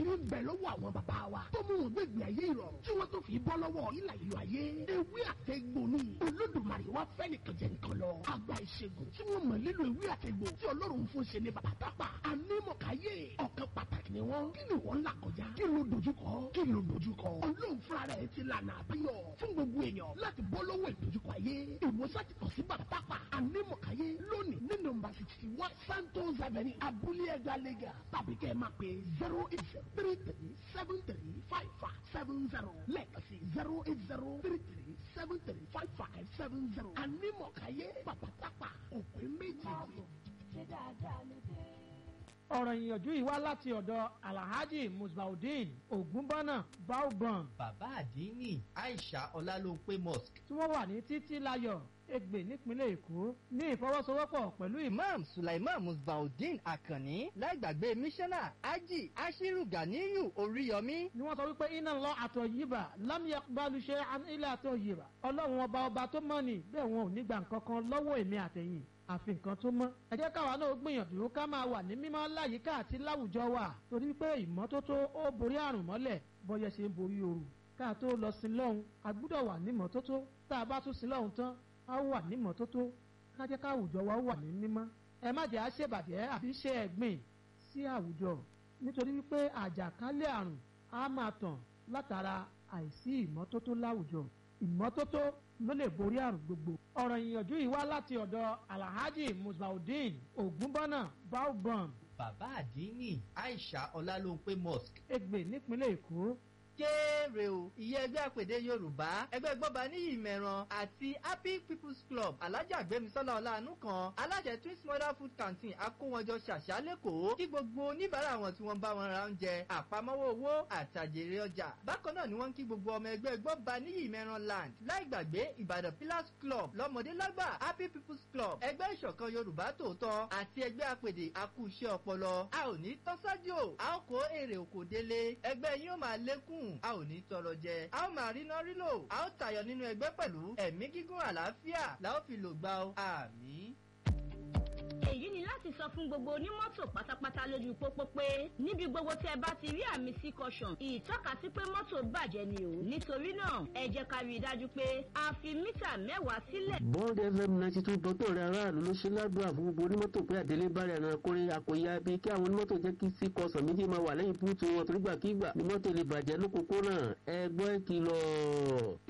àṣírí ń bẹ lọ́wọ́ àwọn bàbá wa tó mú wọn gbẹ̀gbẹ̀ ayé ìrọ̀rùn tí wọ́n tó fi bọ́ lọ́wọ́ ìlà ìlú ayé ewé àtẹ̀gbò ni olódùmarè wá fẹ́ nìkan jẹ nǹkan lọ àgbà ìṣègùn tí wọ́n mọ̀ lílo ewé àtẹ̀gbò tí ọlọ́run fún ṣe ní bàbá tápà anímọ̀káyé ọ̀kan pàtàkì ni wọ́n kí ni wọ́n là kọjá kí ló dojúkọ kí ló dojúkọ ọlọ́run fúnra rẹ̀ ti lànà àbáyọ fún gbogbo èèyàn láti bọ́ lọ́wọ́ ìdojúkọ ayé ìwòsàn ti kàn sí bàbá tápà anímọ̀káyé lónìí ní nọ́mbà sixty one santos avenue abúlé ẹgbàá lẹ́gà tàbí kẹ́ ẹ máa pè zero eight zero three three seven three five five seven zero lẹ́ẹ̀kan sí zero eight zero three three seven three five five seven zero anímọ̀káyé bàbá tápà òpin méjì ṣe dáadáa ló dé. ọ̀rọ̀ ìyànjú yìí wá láti ọ̀dọ̀ alhaji musbaudeen ogunbọ́nà baobon bàbá àdínní aisha ọlálópé mosque tí wọ́n wà ní títí láyọ̀ ègbè nípínlẹ̀ èkó ní ìfọwọ́sowọ́pọ̀ pẹ̀lú ìmọ̀ imam sulaiman musbaudeen akanni láìgbàgbé mísánná ají ashiru ganiyu oríyọmí ni wọ́n sọ wípé iná lọ àtọ̀ yìí bà lámìyà balùṣe ilé àtọ̀ yìí bà ọlọ́run ọba ọba tó mọ̀ ní bẹ́ẹ̀ wọn ò ní gbà nǹkan kan lọ́wọ́ èmi àtẹ̀yìn àfi nǹkan tó mọ́. ẹ jẹ́ káwa náà gbìyànjú ká máa wà ní mímọ́ láyìíká àti láwùjọ wa torí pé ìmọ́tótó ó borí àrùn mọ́lẹ̀ bọ́yẹ ṣe ń borí ooru ká tó lọ sí lọ́hùn a gbúdọ̀ wà ní mọ́tótó tá a bá tún sí lọ́hùn tán a wà ní mọ́tótó ká jẹ́ káwùjọ wa wà ní mímọ́. ẹ má jẹ́ àṣebàjẹ́ àbí ṣe ẹ̀gbìn sí àwùjọ nítorí wípé àjàkálẹ̀ àrùn á máa tàn látara àìsí ìmọ́tótó láwùjọ ìmọ́tótó ló lè borí àrùn gbogbo. ọ̀rọ̀ ìyànjú yìí wá láti ọ̀dọ̀ alhaji musbaudeen ogunbọ́nà baobon bàbá àdínní aisha ọlálópé mosque ègbè nípínlẹ̀ èkó kéré o ìyẹn ẹgbẹ́ àpèdè yorùbá ẹgbẹ́ gbọ́ba ní ìmẹ̀ràn àti happy people's club alájà gbẹmísọ́lá ọ̀làánú kan alájẹ twins mother food canteen akówọjọ ṣàṣà lẹ́kọ̀ọ́ kí gbogbo oníbàárà wọn tí wọ́n bá wọn ra oúnjẹ àpamọ́wọ́ owó àtàjèrè ọjà bákan náà ni wọ́n ń kí gbogbo ọmọ ẹgbẹ́ gbọ́ba ní ìmẹ̀ràn land láì gbàgbé ìbàdàn pillars club lọ́mọdé lágbà happy people's club ẹgbẹ́ ìṣọ̀kan yorùbá tòótọ́ àti ẹgbẹ́ àpèdè akúṣẹ́ ọpọlọ a ò ní tọ́sájò a ó kó èrè òkò délé ẹgbẹ́ yín ó máa lékún a ò ní tọrọ jẹ a ó máa rí náà rí lò a ó tayọ nínú ẹgbẹ́ pẹ̀lú ẹ̀mí gígùn àlàáfíà la ó fi lò gbà ó àmì. èyí ni láti sọ fún gbogbo onímọ́tò pátápátá lójú pópó pé níbi gbogbo tí ẹ bá ti rí àmì sí caution ìtọ́ka sí pé mọ́tò bàjẹ́ ni o nítorí náà ẹ jẹ́ ká rí i dájú pé a fi mítà mẹ́wàá sílẹ̀. bond fm ninety two dọ́tò rẹ̀ aráàlú ló ṣe ládùúgbò fún gbogbo onímọ́tò pé àdélé bá rẹ̀ ẹran kórè àkóyá bíi kí àwọn onímọ́tò jẹ́ kí sí kọsàn méjì máa wà lẹ́yìn búùtù wọn torígbàkígbà ni mọ́tò lè bàjẹ́ lókòókò náà ẹ gbọ́ ìkìlọ̀.